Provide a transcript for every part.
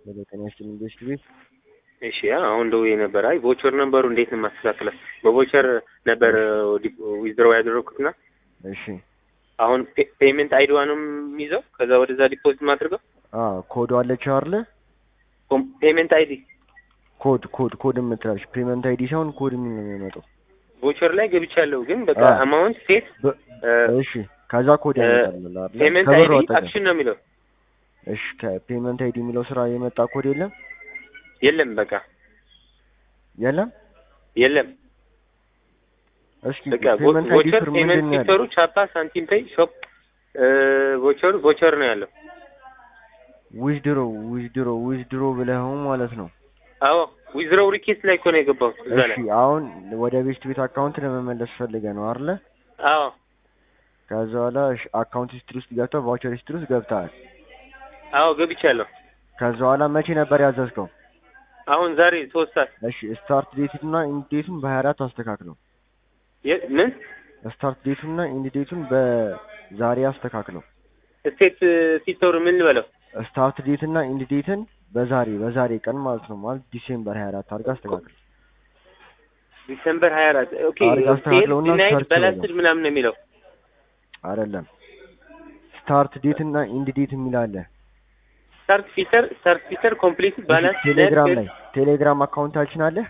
በዘጠኝ ያስችልን ቤት ቤት እሺ አሁን ደውዬ ነበር። አይ ቮቸር ነበሩ እንዴት ነው የማስተካክለው? በቮቸር ነበር ዊዝድሮው ያደረኩትና እሺ አሁን ፔመንት አይዲዋንም የሚይዘው ከዛ ወደዛ ዲፖዚት ማድረገው አ ኮድ አለች አይደለ? ፔመንት አይዲ ኮድ ኮድ ኮድ የምትላለች ፔመንት አይዲ ሳይሆን ኮድ የሚል ነው የሚመጣው። ቮቸር ላይ ገብቻለሁ ግን በቃ አዎ። አማውንት ሴት በ- እሺ ከዛ ኮድ እ፣ ያመጣልናል አይደለ? ፔመንት ከብር አይዲ ወጣ አክሽን ነው የሚለው እሺ ከፔመንት አይዲ የሚለው ስራ የመጣ ኮድ የለም የለም በቃ የለም። የለም እስኪ በቃ ፔመንት አይዲ ቮቸር ስር ፔመንት ምንድን ነው ያለው? ሲስተሩ ቻፓ ሳንቲም ፔይ ሾፕ ቮቸር ቮቸር ነው ያለው ዊዝድሮ ዊዝድሮ ዊዝድሮ ብለኸው ማለት ነው። አዎ ዊዝድሮው ሪኬስት ላይ እኮ ነው የገባሁት እዛ እሺ ላይ አሁን ወደ ቤስት ቤት አካውንት ለመመለስ ፈልገህ ነው አይደለ? አዎ ከዛ በኋላ እሺ አካውንት ሂስትሪ ውስጥ ገብተህ ቫውቸር ሂስትሪ ውስጥ ገብተሃል። አዎ ገብቻለሁ ከዛ በኋላ መቼ ነበር ያዘዝከው? አሁን ዛሬ ሶስት ሰዓት እሺ ስታርት ዴቱን እና ኢንድ ዴቱን በሀያ አራት አስተካክለው። የ- ምን ስታርት ዴቱን እና ኢንድ ዴቱን በዛሬ አስተካክለው። ስቴት ሲስተሩ ምን ልበለው ስታርት ዴት እና ኢንድ ዴትን በዛሬ በዛሬ ቀን ማለት ነው ማለት ዲሴምበር ሀያ አራት አድርገህ አስተካክል። ዲሰምበር ሀያ አራት ኦኬ አድርገህ ሴል አስተካክለውና ዲናይድ ሰርች በላስትድ ምናምን ነው የሚለው አይደለም ስታርት ዴት እና ኢንድ ዴት የሚል አለ። ስታርት ፊቸር ስታርት ፊቸር ኮምፕሊት ባላንስ ቴሌግራም ላይ ቴሌግራም አካውንታችን አለ።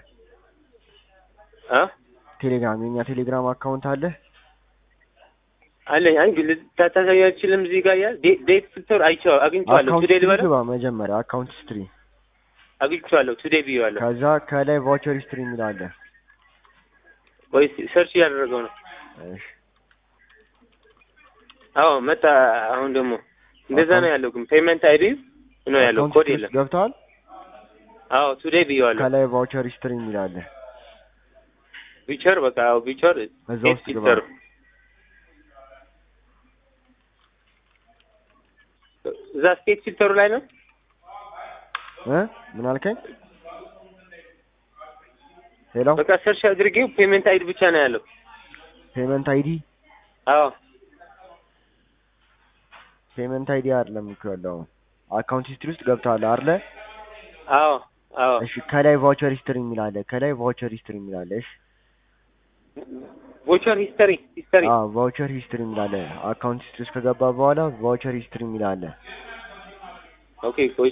አ ቴሌግራም የኛ ቴሌግራም አካውንት አለ። አለኝ አይ ግን ታታሳይ አይችልም እዚህ ጋር ያ ዴት ፊቸር አይቼው አግኝቼዋለሁ አካውንት ቱዴይ ሂስትሪ ልበለው ግባ መጀመሪያ አካውንት ሂስትሪ፣ አግኝቼዋለሁ ቱዴይ ብዬዋለሁ ከዛ ከላይ ቫውቸር ሂስትሪ የሚል አለ። ወይስ ሰርች እያደረገው ነው እሺ አዎ መጣ አሁን ደግሞ እንደዛ ነው ያለው ግን ፔመንት አይዲ ነው ያለው አካውንት ኮድ ሂስትሪ የለም ውስጥ ገብተዋል። አዎ ቱዴይ ብዬዋለሁ ከላይ ቫውቸር ሂስትሪ የሚል አለ። ፊቸር በቃ አዎ ፊቸር እዛ ዴት ውስጥ ግባ። ፊቸር እዛ ስቴት ፊልተሩ ላይ ነው እ ምን አልከኝ? ሄሎ በቃ ሰርች አድርጌው ፔመንት አይዲ ብቻ ነው ያለው ፔመንት አይዲ አዎ ፔመንት አይዲ አይደለም እኮ ያለው አካውንት ሂስትሪ ውስጥ ገብተዋል አይደለ? አዎ አዎ እሺ ከላይ ቫውቸር ሂስትሪ የሚል አለ። ከላይ ቫውቸር ሂስትሪ የሚል አለ። እሺ ቮቸር ሂስተሪ ሂስተሪ አዎ ቫውቸር ሂስትሪ የሚል አለ። አካውንት ሂስትሪ ውስጥ ከገባ በኋላ ቫውቸር ሂስትሪ የሚል አለ። ኦኬ